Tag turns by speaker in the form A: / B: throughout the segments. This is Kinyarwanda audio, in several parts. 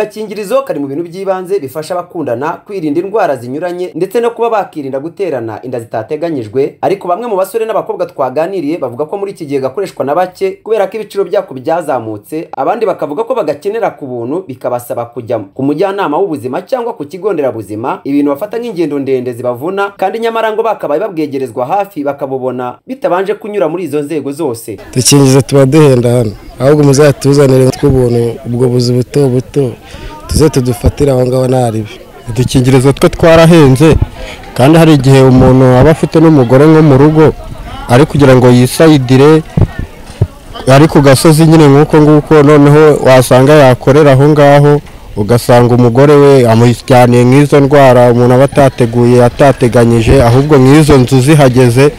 A: agakingirizo kari mu bintu by'ibanze bifasha abakundana kwirinda indwara zinyuranye ndetse no kuba bakirinda guterana inda zitateganyijwe ariko bamwe mu basore n'abakobwa twaganiriye bavuga ko muri iki gihe gakoreshwa na bake kubera ko ibiciro byako byazamutse abandi bakavuga ko bagakenera ku buntu bikabasaba kujya ku mujyanama w'ubuzima cyangwa ku kigo nderabuzima ibintu bafata nk'ingendo ndende zibavuna kandi nyamara ngo bakabaye babwegerezwa hafi bakabubona bitabanje kunyura muri izo nzego zose
B: dukingiza tuba duhenda hano ahubwo muzatuzanire tw'ubuntu ubwo buzi buto buto tuze tudufatire aho ngaho ntaribi
C: udukingirizo two twarahenze kandi hari igihe umuntu aba afite n'umugore nko mu rugo ari kugira ngo yisayidire ari ku gasozi nyine nk'uko nguko noneho wasanga yakorera aho ngaho ugasanga umugore we amujyaniye nk'izo ndwara umuntu aba atateguye atateganyije ahubwo nk'izo nzu zihageze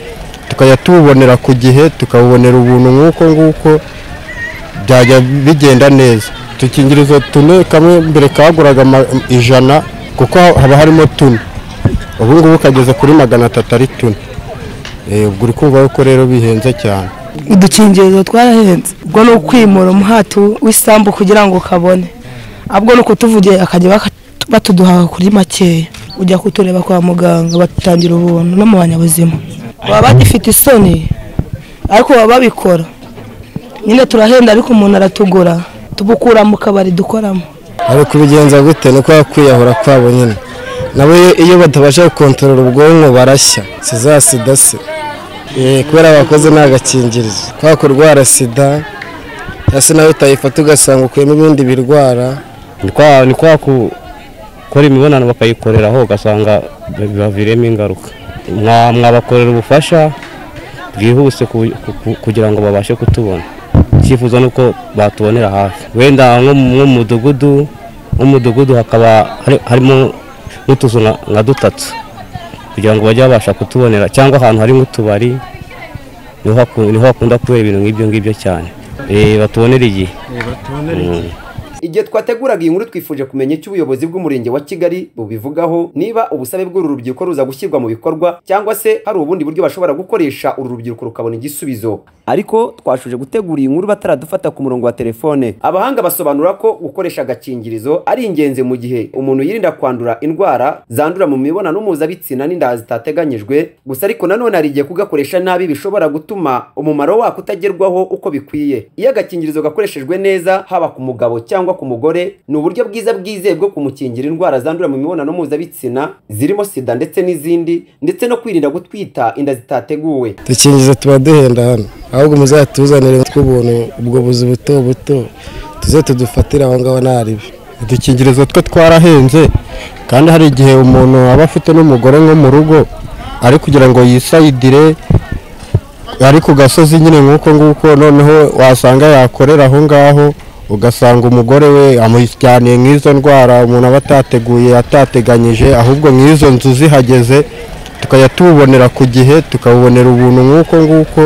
C: tukajya tububonera ku gihe tukabubonera ubuntu nk'uko nguko byajya bigenda neza udukingirizo tune kamwe mbere kaguraga ijana kuko haba harimo tune ubu ngubu kageze kuri magana atatu ari tune ubwo uri kumva yuko rero bihenze cyane
D: udukingirizo twarahenze ubwo ni ukwimura umuhatu w'isambu kugira ngo ukabone ahubwo ni ukutuvugiye akajya batuduha kuri makeya ujya kutureba kwa muganga batangira ubuntu no mu banyabuzima baba bagifite isoni ariko baba babikora nyine turahenda ariko umuntu aratugura tubukura mu kabari dukoramo
B: ari kubigenza gute ni uko kwiyahura kwabo nyine nabo iyo batabasha gukontorora ubwonko barashya si za sida se kubera bakoze nta gakingirizo kubera kurwara sida ese nawe utayifata ugasanga ukuyemo ibindi birwara
E: ni kwa gukora imibonano bakayikoreraho ugasanga bibaviremo ingaruka mwabakorera ubufasha bwihuse kugira ngo babashe kutubona icyifuzo ni uko batubonera hafi wenda nko mu mudugudu nk'umudugudu hakaba harimo n'utuzu nka dutatu kugira ngo bajye babasha kutubonera cyangwa ahantu hari nk'utubari niho hakunda kubera ibintu nk'ibyo ngibyo cyane batubonera igihe
A: igihe twateguraga iyi nkuru twifuje kumenya icyo ubuyobozi bw'umurenge wa kigali bubivugaho niba ubusabe bw'uru rubyiruko ruza gushyirwa mu bikorwa cyangwa se hari ubundi buryo bashobora gukoresha uru rubyiruko rukabona igisubizo ariko twashuje gutegura iyi nkuru bataradufata ku murongo wa telefone abahanga basobanura ko gukoresha agakingirizo ari ingenzi mu gihe umuntu yirinda kwandura indwara zandura mu mibonano mpuzabitsina n'inda zitateganyijwe gusa ariko nanone hari igihe kugakoresha nabi bishobora gutuma umumaro wako utagerwaho uko bikwiye iyo agakingirizo gakoreshejwe neza haba ku mugabo cyangwa ku mugore ni uburyo bwiza bwizewe bwo kumukingira indwara zandura mu mibonano mpuzabitsina zirimo sida ndetse n'izindi ndetse no kwirinda gutwita inda zitateguwe
B: dukingiza tuba duhenda hano ahubwo muzatuzanire tw'ubuntu ubwo buzi buto buto tuze tudufatire aho ngaho ntaribi
C: udukingirizo two twarahenze kandi hari igihe umuntu aba afite n'umugore nko mu rugo ari kugira ngo yisayidire ari ku gasozi nyine nk'uko nguko noneho wasanga yakorera aho ngaho ugasanga umugore we amujyaniye nk'izo ndwara umuntu aba atateguye atateganyije ahubwo nk'izo nzu zihageze tukajya tububonera ku gihe tukabubonera ubuntu nk'uko nguko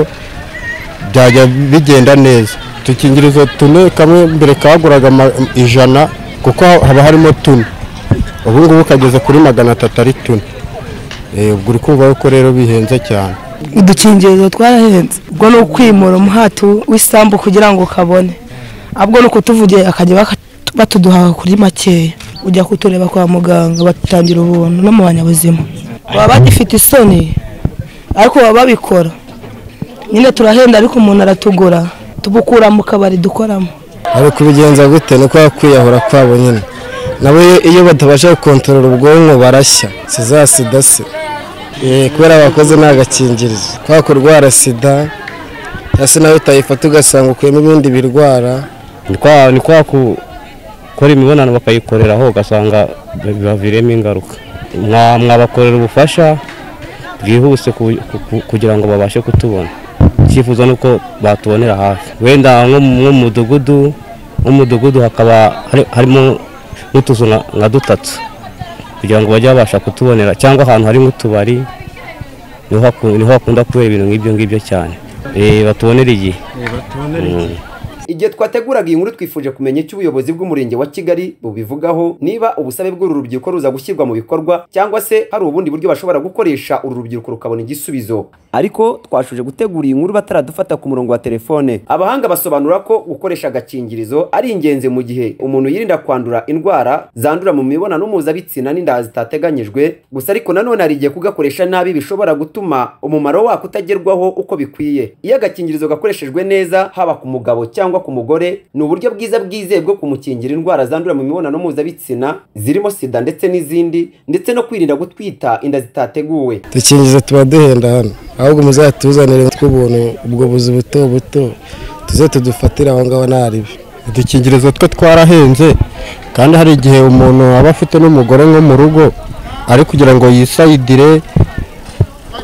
C: byajya bigenda neza udukingirizo tune kamwe mbere kaguraga ijana kuko haba harimo tune ubu ngubu kageze kuri magana atatu ari tune ubwo uri kumva yuko rero bihenze cyane
D: udukingirizo twarahenze ubwo ni ukwimura umuhatu w'isambu kugira ngo ukabone ahubwo ni ukutuvugiye akajya batuduha kuri makeya ujya kutureba kwa muganga batangira ubuntu no mu banyabuzima baba bagifite isoni ariko baba babikora nyine turahenda ariko umuntu aratugura tubukura mu kabari dukoramo
B: ari kubigenza gute ni uko kwiyahura kwabo nyine nabo iyo batabasha gukontorora ubwonko barashya si za sida se kubera bakoze nta gakingirizo kubera kurwara sida ese nawe utayifata ugasanga ukuyemo ibindi birwara
E: ni kwa gukora imibonano bakayikoreraho ugasanga bibaviremo ingaruka mwabakorera ubufasha bwihuse kugira ngo babashe kutubona icyifuzo ni uko batubonera hafi wenda nko mu mudugudu nk'umudugudu hakaba harimo n'utuzu nka dutatu kugira ngo bajye babasha kutubonera cyangwa ahantu hari nk'utubari niho hakunda kubera ibintu nk'ibyo ngibyo cyane batubonera igihe
A: igihe twateguraga iyi nkuru twifuje kumenya icyo ubuyobozi bw'umurenge wa kigali bubivugaho niba ubusabe bw'uru rubyiruko ruza gushyirwa mu bikorwa cyangwa se hari ubundi buryo bashobora gukoresha uru rubyiruko rukabona igisubizo ariko twashuje gutegura iyi nkuru bataradufata ku murongo wa telefone abahanga basobanura ko gukoresha agakingirizo ari ingenzi mu gihe umuntu yirinda kwandura indwara zandura mu mibonano mpuzabitsina n'inda zitateganyijwe gusa ariko nanone hari igihe kugakoresha nabi bishobora gutuma umumaro wako utagerwaho uko bikwiye iyo agakingirizo gakoreshejwe neza haba ku mugabo cyangwa ku mugore ni uburyo bwiza bwizewe bwo kumukingira indwara zandura mu mibonano mpuzabitsina zirimo sida ndetse n'izindi ndetse no kwirinda gutwita inda zitateguwe
B: dukingiza tuba duhenda hano ahubwo muzatuzanire tw'ubuntu ubwo buzi buto buto tuze tudufatire aho ngaho nta ribi
C: udukingirizo two twarahenze kandi hari igihe umuntu aba afite n'umugore nko mu rugo ari kugira ngo yisayidire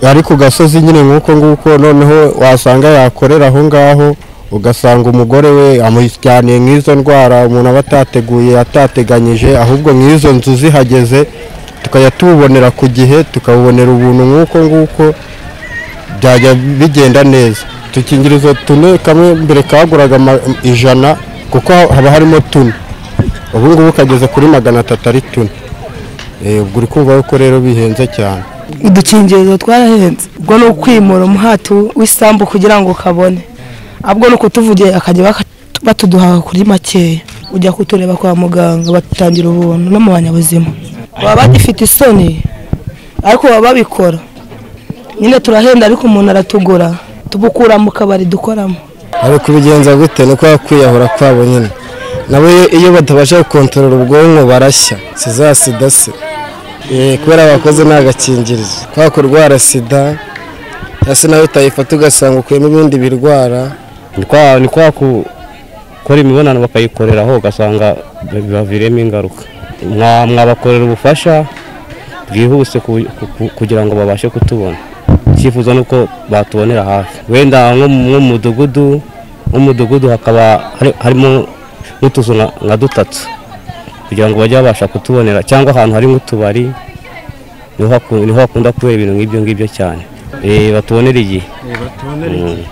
C: ari ku gasozi nyine nk'uko nguko noneho wasanga yakorera aho ngaho ugasanga umugore we amujyaniye nk'izo ndwara umuntu aba atateguye atateganyije ahubwo nk'izo nzu zihageze tukajya tuwubonera ku gihe tukawubonera ubuntu nk'uko nguko byajya bigenda neza udukingirizo tune kamwe mbere kaguraga ama- ijana kuko haba harimo tune ubu ngubu kageze kuri magana atatu ari tune Eh, ubwo uri kumva yuko rero bihenze cyane
D: udukingirizo twarahenze ubwo ni ukwimura umuhati w'isambu kugira ngo ukabone ahubwo ni ukutuvugira akajya baka- batuduha kuri makeya ujya kutureba kwa muganga batangira ubuntu no mu banyabuzima baba bagifite isoni ariko baba babikora nyine turahenda ariko umuntu aratugura tubukura mu kabari dukoramo
B: ari kubigenza gute ni kwa kwiyahura kwabo nyine nabo iyo- iyo batabasha gukontorora ubwonko barashya si za sida se Eh, kubera abakoze ni agakingirizo kwa kurwara sida cyangwa se nawe utayifata ugasanga ukuyemo ibindi birwara
E: ni kwa ni kwa gukora imibonano bakayikoreraho ugasanga bibaviremo ingaruka Mwa- mwabakorera ubufasha bwihuse ku- ku- ku- kugira ngo babashe kutubona icyifuzo ni uko batubonera hafi wenda nko mu nko mu mudugudu nk'umudugudu hakaba hari- harimo n'utuzu nka nka dutatu kugira ngo bajye babasha kutubonera cyangwa ahantu hari nk'utubari niho haku- niho hakunda kubera ibintu nk'ibyo ngibyo cyane Eh, batubonera igihe Mm.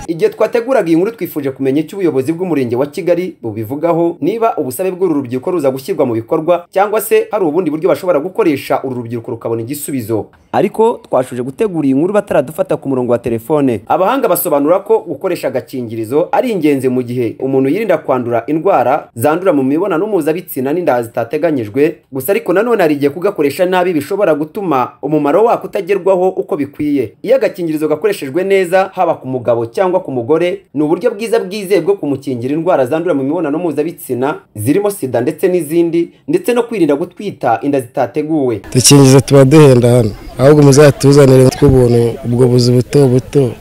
A: igihe twateguraga iyi nkuru twifuje kumenya icyo ubuyobozi bw'umurenge wa kigali bubivugaho niba ubusabe bw'uru rubyiruko ruza gushyirwa mu bikorwa cyangwa se hari ubundi buryo bashobora gukoresha uru rubyiruko rukabona igisubizo ariko twashuje gutegura iyi nkuru bataradufata ku murongo wa telefone abahanga basobanura ko gukoresha agakingirizo ari ingenzi mu gihe umuntu yirinda kwandura indwara zandura mu mibonano mpuzabitsina n'inda zitateganyijwe gusa ariko nanone hari igihe kugakoresha nabi bishobora gutuma umumaro wako utagerwaho uko bikwiye iyo agakingirizo gakoreshejwe neza haba ku mugabo cyangwa ku mugore ni uburyo bwiza bwizewe bwo kumukingira indwara zandura mu mibonano mpuzabitsina zirimo sida ndetse n'izindi ndetse no kwirinda gutwita inda zitateguwe
B: dukingiza tuba duhenda hano ahubwo muzatuzanire tw'ubuntu ubwo buzi buto buto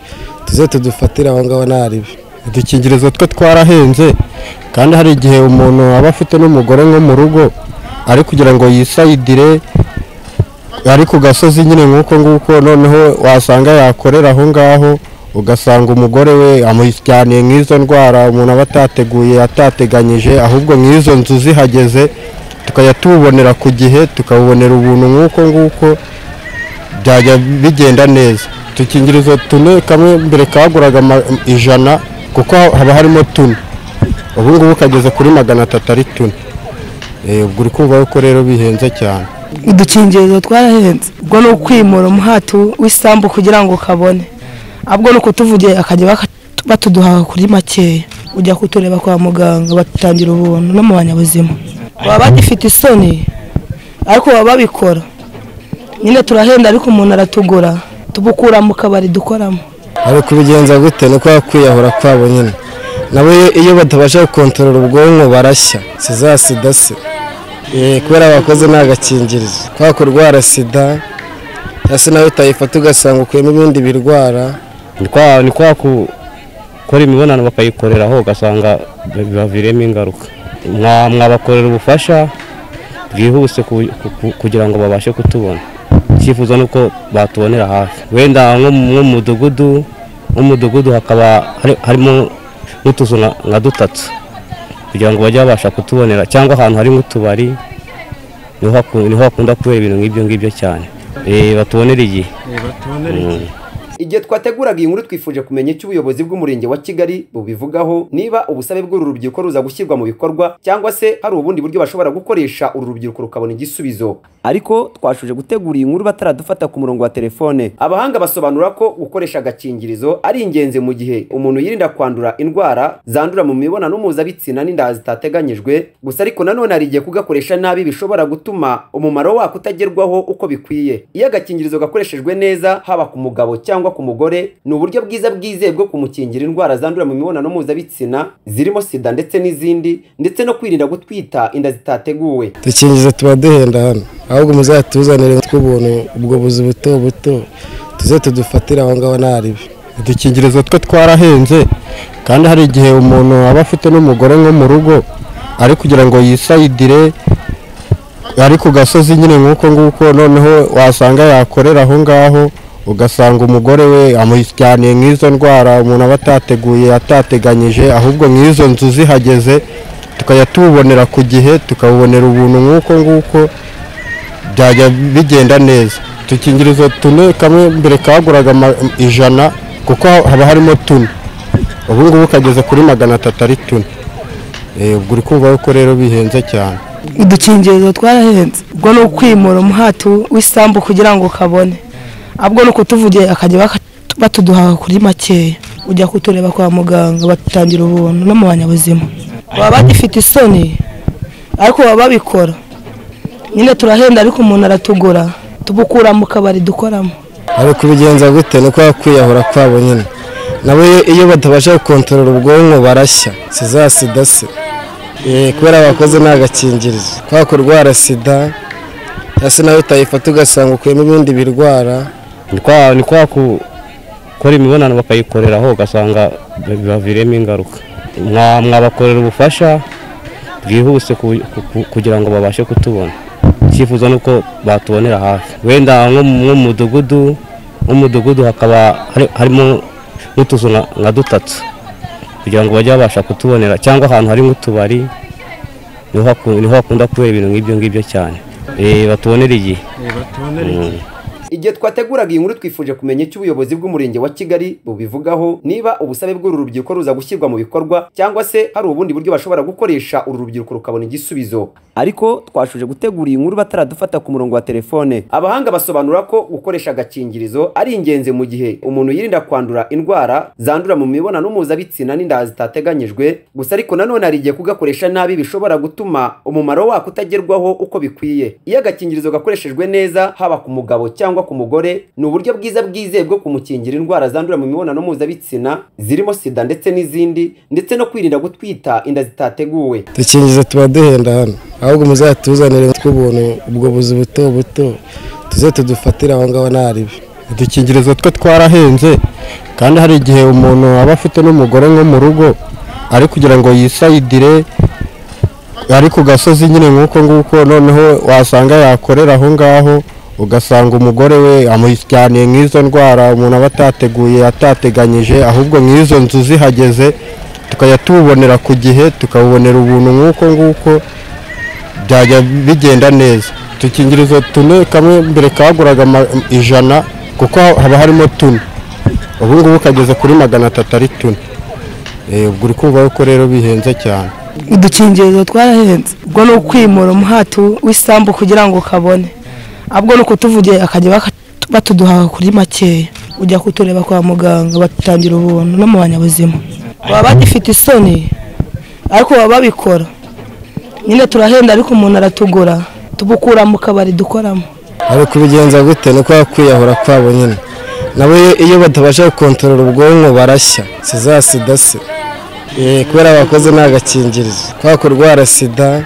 B: tuze tudufatire aho ngaho nta ribi
C: udukingirizo two twarahenze kandi hari igihe umuntu aba afite n'umugore nko mu rugo ari kugira ngo yisayidire ari ku gasozi nyine nk'uko nguko noneho wasanga yakorera aho ngaho ugasanga umugore we amujyaniye nk'izo ndwara umuntu aba atateguye atateganyije ahubwo nk'izo nzu zihageze tukajya tuwubonera ku gihe tukawubonera ubuntu nk'uko nguko byajya bigenda neza udukingirizo tune kamwe mbere kaguraga ama- ijana kuko haba harimo tune ubu ngubu kageze kuri magana atatu ari tune Eh, ubwo uri kumva yuko rero bihenze cyane
D: udukingirizo twarahenze ubwo ni ukwimura umuhati w'isambu kugira ngo ukabone ahubwo ni ukutuvugira akajya baka- batuduha kuri makeya ujya kutureba kwa muganga batangira ubuntu no mu banyabuzima baba bagifite isoni ariko baba babikora nyine turahenda ariko umuntu aratugura tubukura mu kabari dukoramo
B: ari kubigenza gute ni kwa kwiyahura kwabo nyine nabo iyo- iyo batabasha gukontorora ubwonko barashya si za sida se Eh, kubera abakoze ni agakingirizo kwa kurwara sida cyangwa se nawe utayifata ugasanga ukuyemo ibindi birwara
E: ni kwa ni kwa gukora imibonano bakayikoreraho ugasanga bibaviremo ingaruka Mwa- mwabakorera ubufasha bwihuse ku- ku- kugira ngo babashe kutubona icyifuzo ni uko batubonera hafi wenda nko mu nko mu mudugudu nk'umudugudu hakaba hari- harimo n'utuzu nka nka dutatu kugira ngo bajye babasha kutubonera cyangwa ahantu hari nk'utubari niho haku- niho hakunda kubera ibintu nk'ibyo ngibyo cyane Eh, batubonera igihe Mm.
A: igihe twateguraga iyi nkuru twifuje kumenya icyo ubuyobozi bw'umurenge wa kigali bubivugaho niba ubusabe bw'uru rubyiruko ruza gushyirwa mu bikorwa cyangwa se hari ubundi buryo bashobora gukoresha uru rubyiruko rukabona igisubizo ariko twashoje gutegura iyi nkuru bataradufata ku murongo wa telefone abahanga basobanura ko gukoresha agakingirizo ari ingenzi mu gihe umuntu yirinda kwandura indwara zandura mu mibonano mpuzabitsina n'inda zitateganyijwe gusa ariko nanone hari igihe kugakoresha nabi bishobora gutuma umumaro wako utagerwaho uko bikwiye iyo agakingirizo gakoreshejwe neza haba ku mugabo cyangwa ku mugore ni uburyo bwiza bwizewe bwo kumukingira indwara zandura mu mibonano mpuzabitsina zirimo sida ndetse n'izindi ndetse no kwirinda gutwita inda zitateguwe
B: dukingiza tuba duhenda hano ahubwo muzatuzanire tw'ubuntu ubwo buzi buto buto tuze tudufatire aho ngaho nta ribi
C: udukingirizo twe twarahenze kandi hari igihe umuntu aba afite n'umugore nko mu rugo ari kugira ngo yisayidire ari ku gasozi nyine nk'uko nguko noneho wasanga yakorera aho ngaho ugasanga umugore we amushyaniye nk'izo ndwara umuntu aba atateguye atateganyije ahubwo nk'izo nzu zihageze tukajya tububonera ku gihe tukabubonera ubuntu nk'uko nguko byajya bigenda neza udukingirizo tune kamwe mbere kaguraga ama- ijana kuko haba harimo tune ubu ngubu kageze kuri magana atatu ari tune Eh, ubwo uri kumva ko rero bihenze cyane
D: udukingirizo twarahenze ubwo ni ukwimura umuhati w'isambu kugira ngo ukabone ahubwo ni ukutuvugira akajya baka- batuduha kuri makeya ujya kutureba kwa muganga batangira ubuntu no mu banyabuzima baba bagifite isoni ariko baba babikora nyine turahenda ariko umuntu aratugura tubukura mu kabari dukoramo
B: ari kubigenza gute ni kwa kwiyahura kwabo nyine nabo iyo- iyo batabasha gukontorora ubwonko barashya si za sida se Eh, kubera bakoze nta gakingirizo kwa kurwara sida cyangwa se nawe utayifata ugasanga ukuyemo ibindi birwara
E: ni kwa ni kwa gukora imibonano bakayikoreraho ugasanga bibaviremo ingaruka Mwa- mwabakorera ubufasha bwihuse ku- ku- kugira ngo babashe kutubona icyifuzo ni uko batubonera hafi wenda nko mu nko mu mudugudu nk'umudugudu hakaba hari- harimo n'utuzu nka nka dutatu kugira ngo bajye babasha kutubonera cyangwa ahantu hari nk'utubari niho haku- niho hakunda kubera ibintu nk'ibyo ngibyo cyane Eh, batubonera igihe Mm.
A: igihe twateguraga iyi nkuru twifuje kumenya icyo ubuyobozi bw'umurenge wa kigali bubivugaho niba ubusabe bw'uru rubyiruko ruza gushyirwa mu bikorwa cyangwa se hari ubundi buryo bashobora gukoresha uru rubyiruko rukabona igisubizo ariko twashoje gutegura iyi nkuru bataradufata ku murongo wa telefone abahanga basobanura ko gukoresha agakingirizo ari ingenzi mu gihe umuntu yirinda kwandura indwara zandura mu mibonano mpuzabitsina n'inda zitateganyijwe gusa ariko nanone hari igihe kugakoresha nabi bishobora gutuma umumaro wako utagerwaho uko bikwiye iyo agakingirizo gakoreshejwe neza haba ku mugabo cyangwa ku mugore ni uburyo bwiza bwizewe bwo kumukingira indwara zandura mu mibonano mpuzabitsina zirimo sida ndetse n'izindi ndetse no kwirinda gutwita inda zitateguwe
B: dukingiza tuba duhenda hano ahubwo muzatuzanire tw'ubuntu ubwo buzi buto buto tuze tudufatire aho ngaho nta ribi
C: udukingirizo twe twarahenze kandi hari igihe umuntu aba afite n'umugore nko mu rugo ari kugira ngo yisayidire ari ku gasozi nyine nk'uko nguko noneho wasanga yakorera aho ngaho ugasanga umugore we amushyaniye nk'izo ndwara umuntu aba atateguye atateganyije ahubwo nk'izo nzu zihageze tukajya tububonera ku gihe tukabubonera ubuntu nk'uko nguko byajya bigenda neza udukingirizo tune kamwe mbere kaguraga ama- ijana kuko haba harimo tune ubu ngubu kageze kuri magana atatu ari tune Eh, ubwo uri kumva ko rero bihenze cyane
D: udukingirizo twarahenze ubwo ni ukwimura umuhati w'isambu kugira ngo ukabone ahubwo ni ukutuvugira akajya baka- batuduha kuri makeya ujya kutureba kwa muganga batangira ubuntu no mu banyabuzima baba bagifite isoni ariko baba babikora nyine turahenda ariko umuntu aratugura tubukura mu kabari dukoramo
B: ari kubigenza gute ni kwa kwiyahura kwabo nyine nabo iyo- iyo batabasha gukontorora ubwonko barashya si za sida se Eh, kubera bakoze nta gakingirizo kwa kurwara sida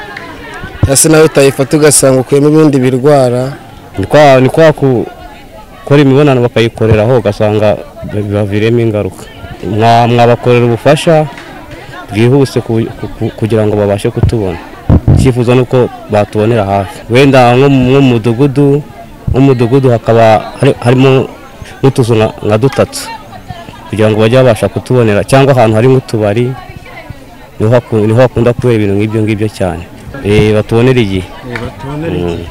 B: cyangwa se nawe utayifata ugasanga ukuyemo ibindi birwara
E: ni kwa ni kwa gukora imibonano bakayikoreraho ugasanga bibaviremo ingaruka Mwa- mwabakorera ubufasha bwihuse ku- ku- kugira ngo babashe kutubona icyifuzo ni uko batubonera hafi wenda nko mu nko mu mudugudu nko mu mudugudu hakaba hari- harimo n'utuzu nka nka dutatu kugira ngo bajye babasha kutubonera cyangwa ahantu hari nk'utubari niho haku- niho hakunda kubera ibintu nk'ibyo ngibyo cyane Eh, batubonera igihe Mm.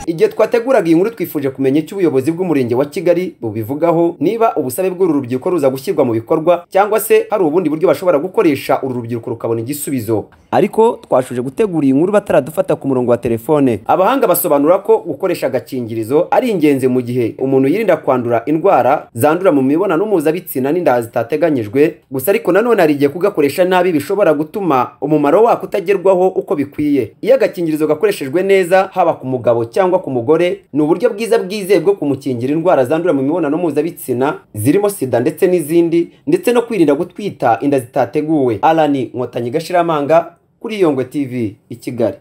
A: igihe twateguraga iyi nkuru twifuje kumenya icyo ubuyobozi bw'umurenge wa kigali bubivugaho niba ubusabe bw'uru rubyiruko ruza gushyirwa mu bikorwa cyangwa se hari ubundi buryo bashobora gukoresha uru rubyiruko rukabona igisubizo ariko twashoje gutegura iyi nkuru bataradufata ku murongo wa telefone abahanga basobanura ko gukoresha agakingirizo ari ingenzi mu gihe umuntu yirinda kwandura indwara zandura mu mibonano mpuzabitsina n'inda zitateganyijwe gusa ariko nanone hari igihe kugakoresha nabi bishobora gutuma umumaro wako utagerwaho uko bikwiye iyo agakingirizo gakoreshejwe neza haba ku mugabo cyangwa ku mugore ni uburyo bwiza bwizewe bwo kumukingira indwara zandura mu mibonano mpuzabitsina zirimo sida ndetse n'izindi ndetse no kwirinda gutwita inda zitateguwe alani nkotanyi gashiramanga kuri yongwe tv i kigali